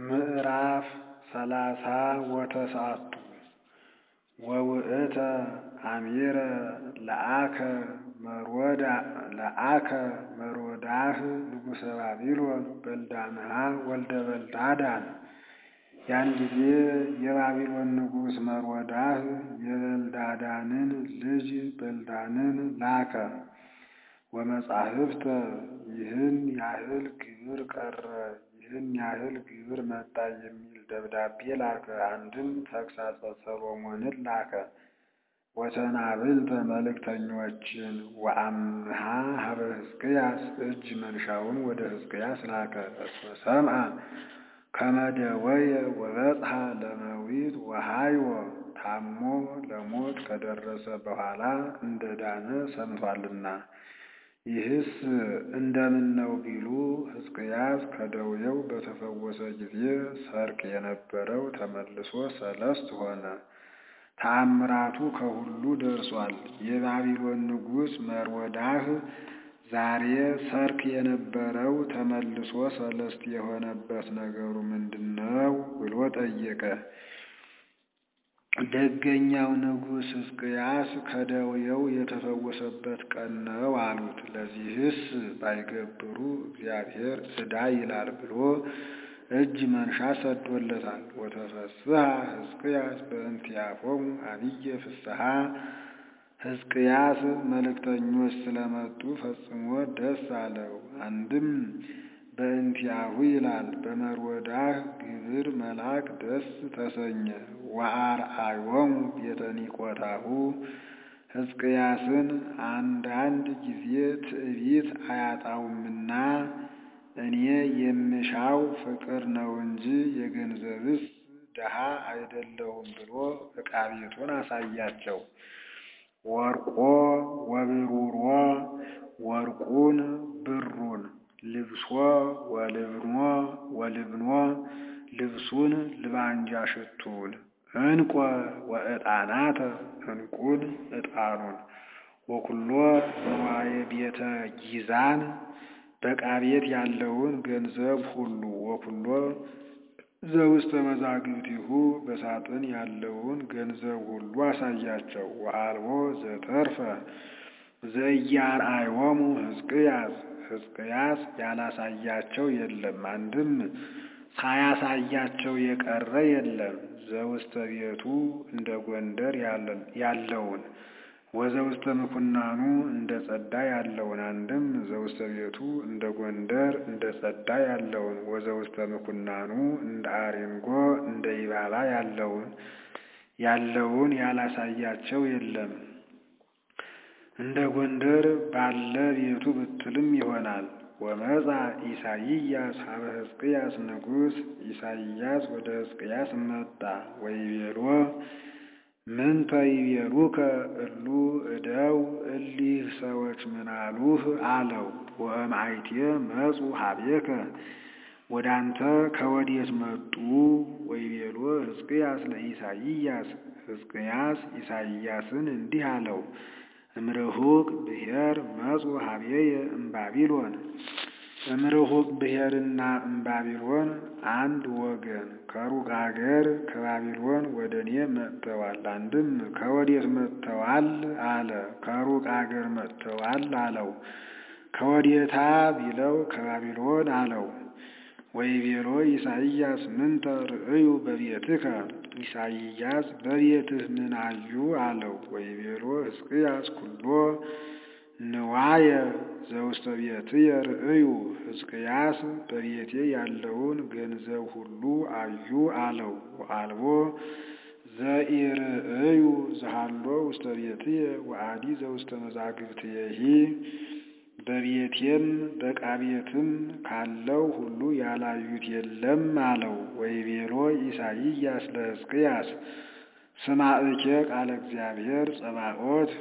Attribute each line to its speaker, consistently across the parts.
Speaker 1: ምዕራፍ ሰላሳ ወተስዓቱ ወውእተ አሚረ ለአከ መሮዳህ ንጉሠ ባቢሎን በልዳንሃ ወልደ በልዳዳን። ያን ጊዜ የባቢሎን ንጉሥ መሮዳህ የበልዳዳንን ልጅ በልዳንን ላከ። ወመጻሕፍተ ይህን ያህል ግብር ቀረ፣ ይህን ያህል ግብር መጣ የሚል ደብዳቤ ላከ። አንድም ተግሣጸ ሰሎሞንን ላከ። ወሰናብልተ መልእክተኞችን ወአምሃ ሀበ ሕዝቅያስ እጅ መንሻውን ወደ ሕዝቅያስ ላከ። እስመ ሰምዐ ከመ ደወየ ወበጽሐ ለመዊት ወሃይወ ታሞ ለሞት ከደረሰ በኋላ እንደ ዳነ ሰምቶአልና። ይህስ እንደምን ነው ቢሉ ሕዝቅያስ ከደዌው በተፈወሰ ጊዜ ሰርቅ የነበረው ተመልሶ ሰለስት ሆነ። ተአምራቱ ከሁሉ ደርሷል። የባቢሎን ንጉሥ መሮዳህ ዛሬ ሰርክ የነበረው ተመልሶ ሰለስት የሆነበት ነገሩ ምንድን ነው ብሎ ጠየቀ። ደገኛው ንጉሥ ሕዝቅያስ ከደዌው የተፈወሰበት ቀን ነው አሉት። ለዚህስ ባይገብሩ እግዚአብሔር ዕዳ ይላል ብሎ እጅ መንሻ ሰዶለታል። ወተፈስሐ ሕዝቅያስ በእንቲአሆሙ አብየ ፍስሐ ሕዝቅያስ መልእክተኞች ስለመጡ ፈጽሞ ደስ አለው። አንድም በእንቲአሁ ይላል በመሮዳህ ግብር መላክ ደስ ተሰኘ። ወአርአዮሙ ቤተ ኒቆታሁ ሕዝቅያስን አንዳንድ ጊዜ ትዕቢት አያጣውምና እኔ የምሻው ፍቅር ነው እንጂ የገንዘብስ ድሃ አይደለሁም ብሎ ዕቃ ቤቱን አሳያቸው። ወርቆ ወብሩሮ ወርቁን ብሩን ልብሶ ወልብኖ ወልብኖ ልብሱን ልባንጃ ሽቱን ዕንቆ ወዕጣናተ ዕንቁን ዕጣኑን ወኩሎ ንዋየ ቤተ ጊዛን በዕቃ ቤት ያለውን ገንዘብ ሁሉ ወኩሎ ዘውስተ መዛግብቲሁ በሳጥን ያለውን ገንዘብ ሁሉ አሳያቸው። ወአልቦ ዘተርፈ ዘኢያርአዮሙ ሕዝቅያስ ሕዝቅያስ ያላሳያቸው የለም። አንድም ሳያሳያቸው የቀረ የለም። ዘውስተ ቤቱ እንደ ጎንደር ያለውን ወዘውስተ ምኩናኑ እንደ ጸዳ ያለውን አንድም ዘውስተ ቤቱ እንደ ጎንደር እንደ ጸዳ ያለውን ወዘውስተ ምኩናኑ እንደ አሬንጎ እንደ ይባባ ያለውን ያለውን ያላሳያቸው የለም። እንደ ጎንደር ባለ ቤቱ ብትልም ይሆናል። ወመጻ ኢሳይያስ ሀበ ሕዝቅያስ ንጉሥ ኢሳይያስ ወደ ሕዝቅያስ መጣ። ወይቤሎ ምንተ ይቤሉከ እሉ እደው እሊህ ሰዎች ምናሉህ አለው። ወእምአይቴ መጹ ሀቤከ ወደ አንተ ከወዴት መጡ? ወይቤሎ ሕዝቅያስ ለኢሳይያስ ሕዝቅያስ ኢሳይያስን እንዲህ አለው እምርሁቅ ብሔር መጹ ሀቤየ እምባቢሎን እምርሁቅ ብሔርና እምባቢሎን አንድ ወገን ከሩቅ አገር ከባቢሎን ወደ እኔ መጥተዋል። አንድም ከወዴት መጥተዋል አለ። ከሩቅ አገር መጥተዋል አለው። ከወዴታ ቢለው ከባቢሎን አለው። ወይቤሎ ኢሳይያስ ምንተ ርእዩ በቤትከ ኢሳይያስ በቤትህ ምን አዩ አለው። ወይቤሎ ሕዝቅያስ ኩሎ ንዋየ ዘውስተ ቤትየ ርእዩ ሕዝቅያስ በቤቴ ያለውን ገንዘብ ሁሉ አዩ አለው። ወአልቦ ዘኢርእዩ ዘሃሎ ውስተ ቤትየ ወአዲ ዘውስተ መዛግብትየሂ በቤቴም በዕቃ ቤትም ካለው ሁሉ ያላዩት የለም አለው። ወይቤሎ ኢሳይያስ ለሕዝቅያስ ስማዕኬ ቃለ እግዚአብሔር ጸባኦት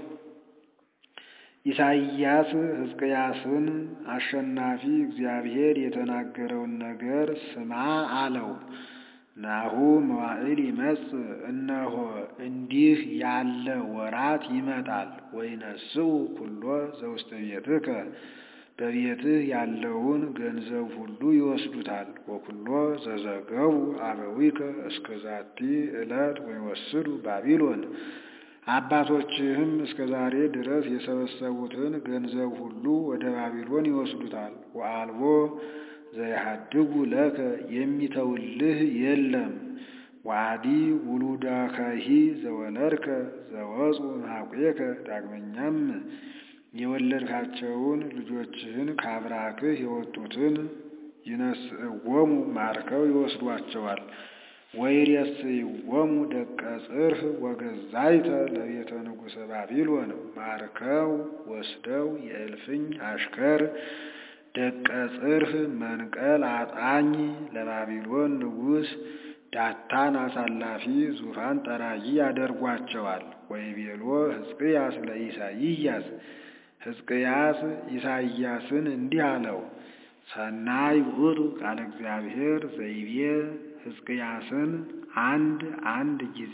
Speaker 1: ኢሳይያስ ሕዝቅያስን አሸናፊ እግዚአብሔር የተናገረውን ነገር ስማ አለው። ናሁ መዋዕል ይመጽእ እነሆ እንዲህ ያለ ወራት ይመጣል። ወይነስኡ ኩሎ ዘውስተ ቤትከ በቤትህ ያለውን ገንዘብ ሁሉ ይወስዱታል። ወኩሎ ዘዘገቡ አበዊከ እስከ ዛቲ ዕለት ወይወስዱ ባቢሎን አባቶችህም እስከ ዛሬ ድረስ የሰበሰቡትን ገንዘብ ሁሉ ወደ ባቢሎን ይወስዱታል። ወአልቦ ዘይሃድጉ ለከ የሚተውልህ የለም። ወአዲ ውሉዳከሂ ዘወለድከ ዘወፁ እምኀቁከ ዳግመኛም የወለድካቸውን ልጆችህን ከአብራክህ የወጡትን ይነስእዎሙ ማርከው ይወስዷቸዋል። ወይሬስይዎሙ ደቀ ጽርህ ወገዛይተ ለቤተ ንጉሠ ባቢሎን ማርከው ወስደው የእልፍኝ አሽከር ደቀ ጽርህ መንቀል አጣኝ ለባቢሎን ንጉሥ ዳታን አሳላፊ ዙፋን ጠራጊ ያደርጓቸዋል። ወይቤሎ ሕዝቅያስ ለኢሳይያስ ሕዝቅያስ ኢሳይያስን እንዲህ አለው፣ ሰናይ ውእቱ ቃለ እግዚአብሔር ዘይቤ ሕዝቅያስን አንድ አንድ ጊዜ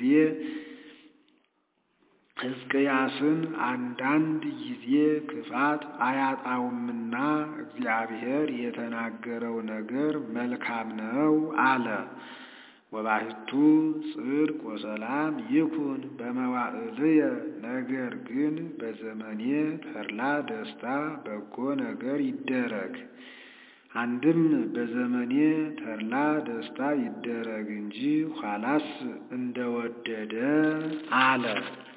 Speaker 1: ሕዝቅያስን አንዳንድ ጊዜ ክፋት አያጣውምና እግዚአብሔር የተናገረው ነገር መልካም ነው አለ። ወባሕቱ ጽድቅ ወሰላም ይኩን በመዋዕልየ ነገር ግን በዘመኔ ተድላ ደስታ በጎ ነገር ይደረግ። አንድም በዘመኔ ተድላ ደስታ ይደረግ እንጂ ኋላስ እንደወደደ አለ።